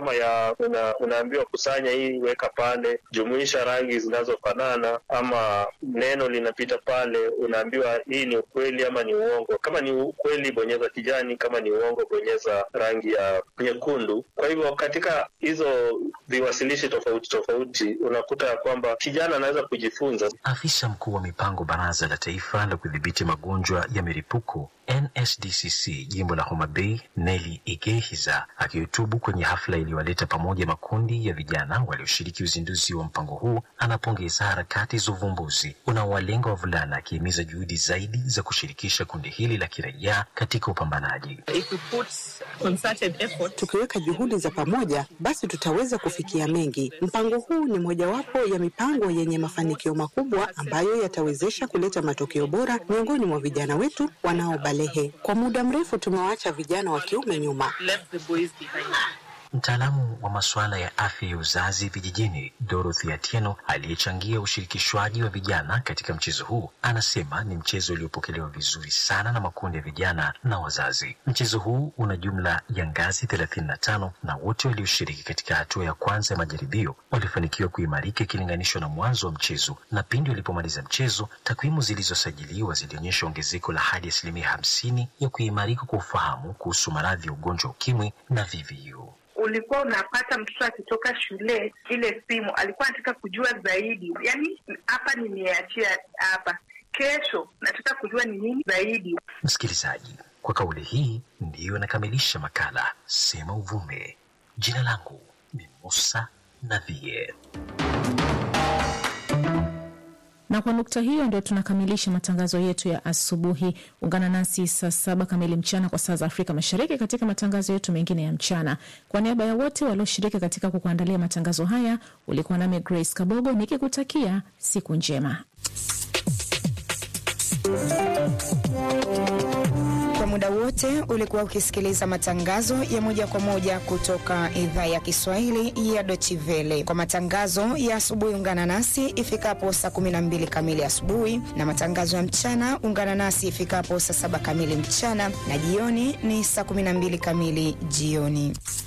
kama ya una, unaambiwa kusanya hii, weka pale, jumuisha rangi zinazofanana, ama neno linapita pale, unaambiwa hii ni ukweli ama ni uongo. Kama ni ukweli, bonyeza kijani, kama ni uongo, bonyeza rangi ya nyekundu. Kwa hivyo katika hizo viwasilishi tofauti tofauti, unakuta ya kwamba kijana anaweza kujifunza. Afisa mkuu wa mipango Baraza la Taifa la Kudhibiti Magonjwa ya Milipuko NSDCC jimbo la Homa Bay, Nelly Igehiza akihutubu kwenye hafla iliyowaleta pamoja makundi ya vijana walioshiriki uzinduzi wa mpango huu, anapongeza harakati za uvumbuzi unaowalenga wavulana, akihimiza juhudi zaidi za kushirikisha kundi hili la kiraia katika upambanaji. Tukiweka juhudi za pamoja, basi tutaweza kufikia mengi. Mpango huu ni mojawapo ya mipango yenye mafanikio makubwa ambayo yatawezesha kuleta matokeo bora miongoni mwa vijana wetu wanaobalehe. Kwa muda mrefu tumewaacha vijana wa kiume nyuma. Mtaalamu wa masuala ya afya ya uzazi vijijini Dorothy Atieno aliyechangia ushirikishwaji wa vijana katika mchezo huu anasema ni mchezo uliopokelewa vizuri sana na makundi ya vijana na wazazi. Mchezo huu una jumla ya ngazi thelathini na tano na wote walioshiriki katika hatua ya kwanza ya majaribio walifanikiwa kuimarika ikilinganishwa na mwanzo wa mchezo, na pindi walipomaliza mchezo, takwimu zilizosajiliwa zilionyesha ongezeko la hadi asilimia hamsini ya kuimarika kwa ufahamu kuhusu maradhi ya ugonjwa wa ukimwi na VVU. Ulikuwa unapata mtoto akitoka shule, ile simu alikuwa anataka kujua zaidi, yaani hapa nimeachia hapa, kesho nataka kujua ni nini zaidi. Msikilizaji, kwa kauli hii ndiyo nakamilisha makala Sema Uvume. Jina langu ni Musa Nadhie. Na kwa nukta hiyo ndio tunakamilisha matangazo yetu ya asubuhi. Ungana nasi saa saba kamili mchana kwa saa za Afrika Mashariki katika matangazo yetu mengine ya mchana. Kwa niaba ya wote walioshiriki katika kukuandalia matangazo haya, ulikuwa nami Grace Kabogo nikikutakia siku njema. Kwa muda wote ulikuwa ukisikiliza matangazo ya moja kwa moja kutoka idhaa ya Kiswahili ya Deutsche Welle. Kwa matangazo ya asubuhi, ungana nasi ifikapo saa 12 kamili asubuhi, na matangazo ya mchana ungana nasi ifikapo saa saba kamili mchana, na jioni ni saa 12 kamili jioni.